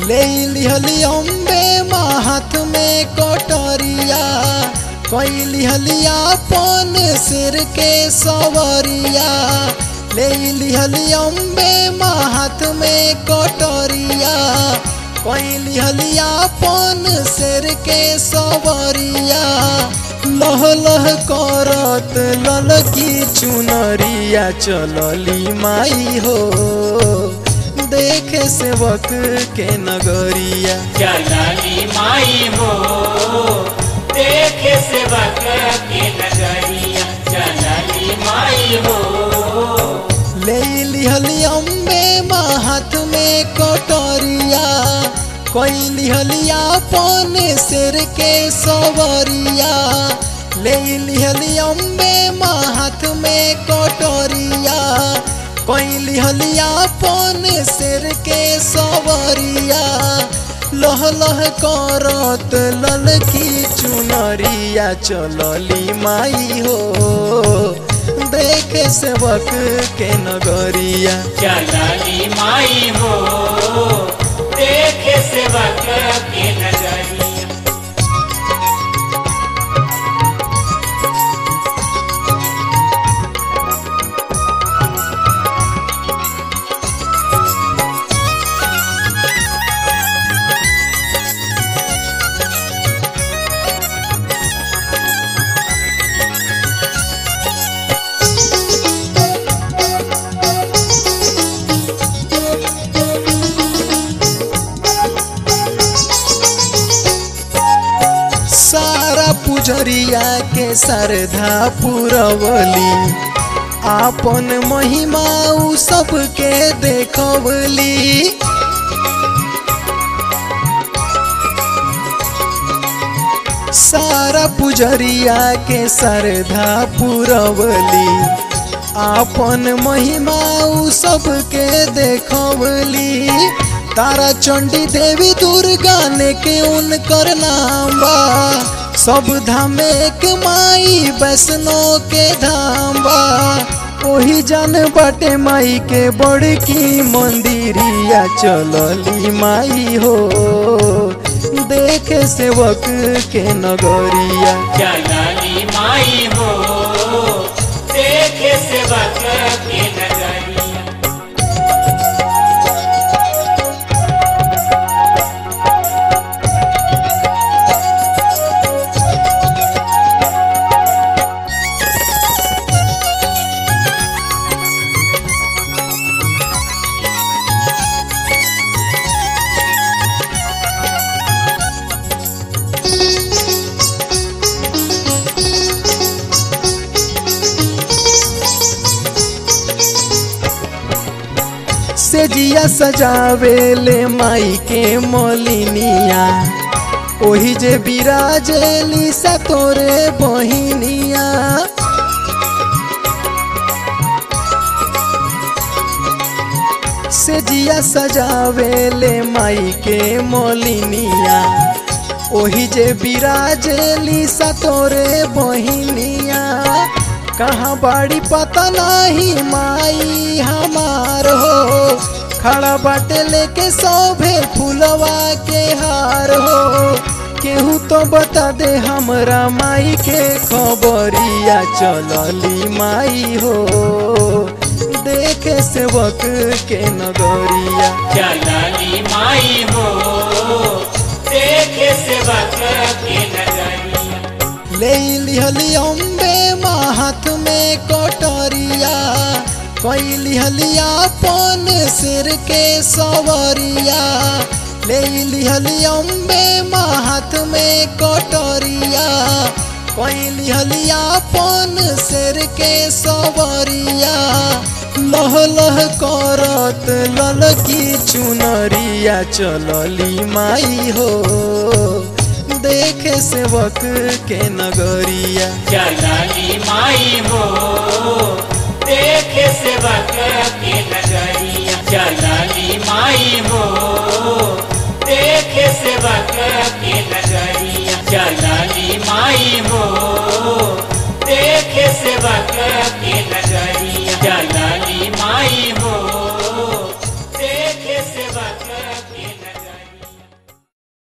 ले लिहली अम्बे माहत में कटरिया कोई लिहलिया पन सिर के सवरिया ले लिहली अम्बे माहत में कटरिया कोई लिहलिया पन सिर के सवरिया लह लह करत ललकी चुनरिया चलली माई हो देखे सेवक के नगरिया चलली माई हो देखे सेवक के नगरिया चलली माई हो ले लिहली अम्बे माहत में कटरिया कोई लिहलिया पन सिर के सवरिया ले लिहली अम्बे माहत में कटरिया कोई लिहलिया पन सिर के सवरिया लह लह करत ललकी चुनरिया चलली माई हो देखे सेवक के नगरिया चलली माई हो देखे सेवक के नगरिया सारा पुजरिया के श्रद्धा पुरवली आपन महिमा उ सबके देखवली सारा पुजरिया के श्रद्धा पुरवली आपन महिमा उ सबके देखवली तारा चंडी देवी दुर्गा ने के उनकर नाम बा सब धाम एक माई वैष्णो के धाम बा ओही जान बाटे माई के बड़की मंदिरिया चलली माई हो देखे सेवक के नगरिया चलली माई हो देखे सेवक के नगरिया से जिया सजावे ले माई के मोलिनिया ओही जे बिराजेली सा तोरे बहिनिया से जिया सजावे ले माई के मोलिनिया ओही जे बिराजेली सा तोरे बहिनिया कहाँ बाड़ी पता नहीं माई हमार हो खड़ा बाटे लेके सौभे फुलवा के हार हो केहू तो बता दे हमरा माई के खबरिया चलली माई हो देखे सेवक के नगरिया चलली माई हो देखे सेवक के नगरिया ले लिहली अम्बे माहत में कटरिया कोई लिहलिया पन सिर के सवरिया ले लिहली अम्बे माहत में कटरिया कोई लिहलिया पन सिर के सवरिया लह लह करत ललकी चुनरिया चलली माई हो देखे सेवक के नगरिया चलली माई हो देखे सेवक के नगरिया चलली माई हो